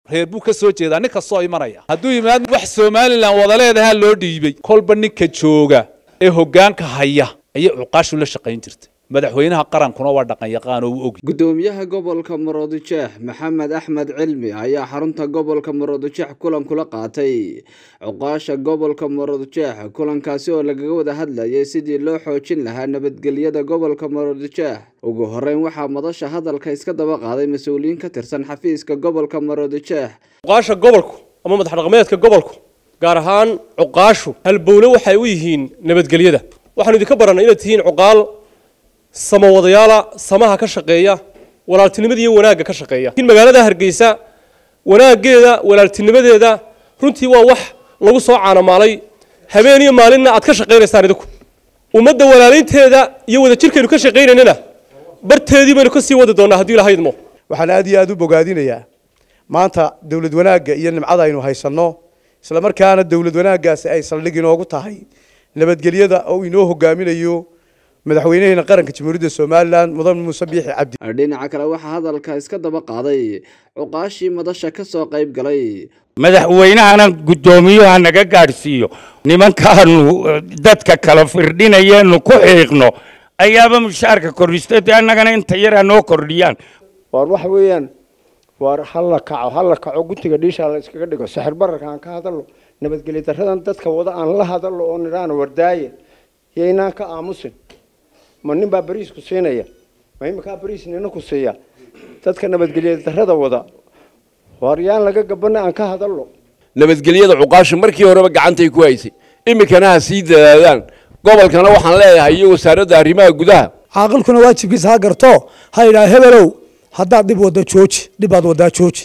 reer buu ka soo jeedaa nin kastoo imanaya hadduu yimaad wax somalilan wada leedahaa loo dhiibay kolba ninka jooga ee hoggaanka haya ayay cuqaashu la shaqayn jirtay madaxweynaha qarankuna waa dhaqan yaqaan oo u ogi gudoomiyaha gobolka maroodijeex maxamed axmed cilmi ayaa xarunta gobolka maroodijeex kulan kula qaatay cuqaasha gobolka maroodijeex kulankaasi oo lagaga wada hadlayay sidii loo xoojin lahaa nabadgelyada gobolka maroodijeex ugu horeyn waxaa madasha hadalka iska daba qaaday mas-uuliyiin ka tirsan xafiiska gobolka maroodijeex cuqaasha gobolku ama madax dhaqameedka gobolku gaar ahaan cuqaashu halbowle waxay u yihiin nabadgelyada waxaanu idinka barannay inaad tihiin cuqaal samawadayaala samaha ka shaqeeya walaaltinimada iyo wanaagga ka shaqeeya in magaalada hargeysa wanaaggeeda walaaltinimadeeda runtii waa wax lagu soo caanamaalay habeen iyo maalinna aad ka shaqaynaysaan idinku ummadda walaalaynteeda iyo wadajirkaynu ka shaqaynaynana barteedii baynu ka sii wadi doonnaa haddii ilaha idmo waxaan aad iyo aad u bogaadinayaa maanta dowlad wanaagga iyo nimcada aynu haysanno isla markaana dowlad wanaaggaasi ay saldhig inoogu tahay nabadgelyada oo inoo hogaaminayo madaxweynaheena qaranka jamhuuriyadda somalilan mudan muuse biixi cabdi dhinaca kale waxaa hadalka iska daba qaaday cuqaashii madasha ka soo qayb galay madaxweynahana guddoomiyaha naga gaadhsiiyo nimankaanu dadka kala firdhinayeenu ku xiiqno ayaaba mushaarka kordhista dee annagana inta yaraa noo kordhiyaan waar waxa weeyaan waar halla kaco halla kaco gutiga dhiishaa la iskaga dhigo saxir bararka aan ka hadalno nabadgelyo daradan dadka wada aan la hadalno oo nidhaana wardaaye yaynaan ka aamusin ma nin baa bariis ku siinaya ma iminkaa bariis nina ku siiya dadka nabadgelyo darada wada waar yaan laga gabana aan ka hadalno nabadgelyada cuqaasha markii horeba gacantay ku haysay iminkana ha sii dadaadaan gobolkana waxaan leeyahay iyo wasaaradda arrimaha gudaha caaqilkuna waajibkiisa ha garto ha yidhaha hebelow haddaad dhib wadda jooji dhibaad waddaa jooji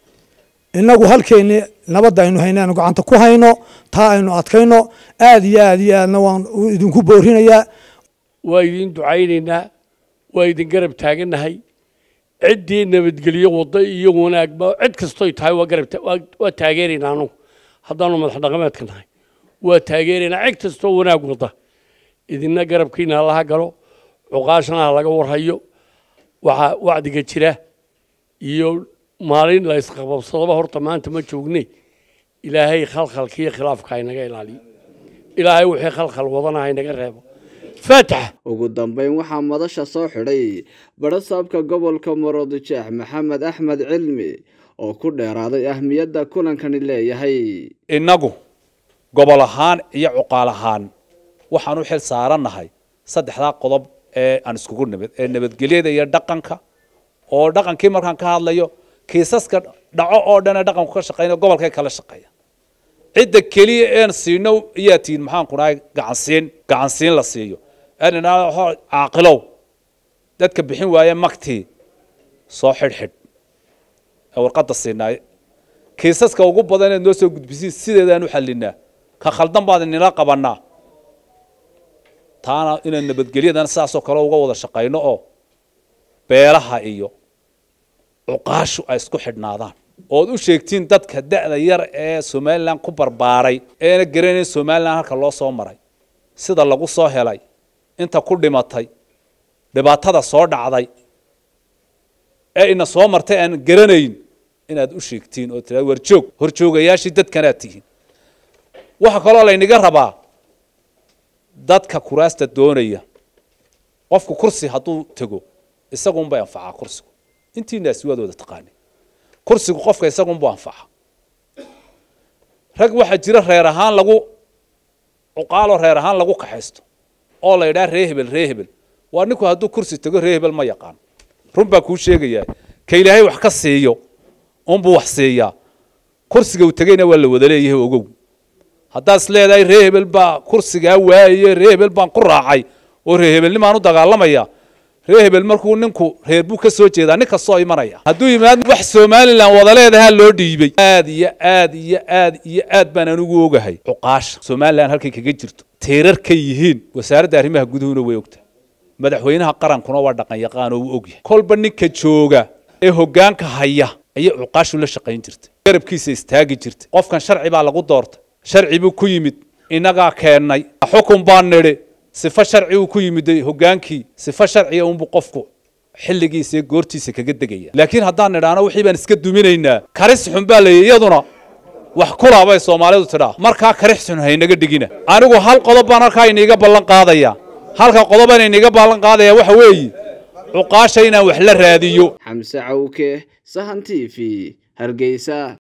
innagu halkeenni nabadda aynu hayno aynu gacanta ku hayno taa aynu adkayno aad iyo aad iyo aadna waan idinku boorinayaa waa idin ducaynaynaa waa idin garab taagannahay ciddii nabadgelyo wadda iyo wanaagba cid kastoy tahay waa garab waa taageeraynaa anugu haddaanu madax dhaqameedka nahay waa taageeraynaa cid kastoo wanaag wadda idinna garabkiina halaha galo cuqaashana ha laga warhayo waxaa wacdiga jira iyo maalin la isqababsadaba horta maanta ma joogne ilaahay khalkhalka iyo khilaafka haynaga ilaaliyo ilaahay wixii khalkhal wadana haynaga reebo faatax ugu dambeyn waxaa madasha soo xidhay barasaabka gobolka maroodijeex maxamed axmed cilmi oo ku dheeraaday ahmiyadda kulankani leeyahay innagu gobol ahaan iyo cuqaal ahaan waxaan u xil saarannahay saddexdaa qodob ee aan iskugu nimid ee nabadgelyada iyo dhaqanka oo dhaqankii markaan ka hadlayo kiisaska dhaco oo dhan ee dhaqanku ka shaqeynaya gobolkay kala shaqeeya cidda keliya een siino iyaa tihiin maxaan ku dhahay gacansiin gacansiin la siiyo caaqilow dadka bixin waaye magtii soo xidhxidh ee warqadda siinaay kiisaska ugu badan eed noo soo gudbisiin sideedaan u xallinaa ka khaldan baad inila qabannaa taana inaan nabadgelyadan sidaasoo kale uga wada shaqayno oo beelaha iyo cuqaashu ay isku xidhnaadaan ood u sheegtiin dadka da'da yar ee somalilan ku barbaaray eena garanayn somalilan halka loo soo maray sida lagu soo helay inta ku dhimatay dhibaatada soo dhacday ee ina soo martay aan garanayn inaad u sheegtiin oo tira warjoog horjoogayaashii dadkanaad tihiin waxaa kaloo laynaga rabaa dadka kuraasta doonaya qofku kursi hadduu tego isagunbay anfacaa kursigu intiinaasi waad wada taqaani kursigu qofka isagunbuu anfaca rag waxaa jira reer ahaan lagu cuqaaloo reer ahaan lagu kaxaysto oo la yidhaha ree hebel ree hebel waa ninku hadduu kursi tego ree hebel ma yaqaan run baa kuu sheegayaa ka ilaahay wax ka siiyo unbuu wax siiyaa kursiga uu tegeyna waa la wada leeyahay ogow haddaad is leedahay ree hebel baa kursigaa waaye ree hebel baan ku raacay oo ree hebelnimaan u dagaalamaya ree hebel markuu ninku reer buu ka soo jeedaa nin kastoo imanaya hadduu yimaad wax somalilan wada leedahaa loo dhiibay aad iyo aad iyo aad iyo aad baan anigu ogahay cuqaasha somalilan halkay kaga jirto teerar ka yihiin wasaaradda arrimaha guduhuna way ogtahay madaxweynaha qarankuna waa dhaqan yaqaan oo uu ogyahay kolba ninka jooga ee hoggaanka haya ayay cuqaashu la shaqayn jirtay garabkiisa istaagi jirtay qofkan sharci baa lagu doortay sharci buu ku yimid innagaa keennay xukun baan nidhi sifo sharci uu ku yimiday hoggaankii sifo sharciga unbuu qofku xilligiisa iyo goortiisa kaga degaya laakiin haddaan nidhaano wixii baan iska duminaynaa karis xun baa leeyahy iyaduna wax kula bay soomaalidu tidhaa markaa karix xun haynaga dhigina anigu hal qodob baan halkaa iniiga ballan qaadaya halka qodobaan iniiga ballan qaadaya waxa weeye cuqaasha inaan wax la raadiyo xamse cawke sahan t v hargeysa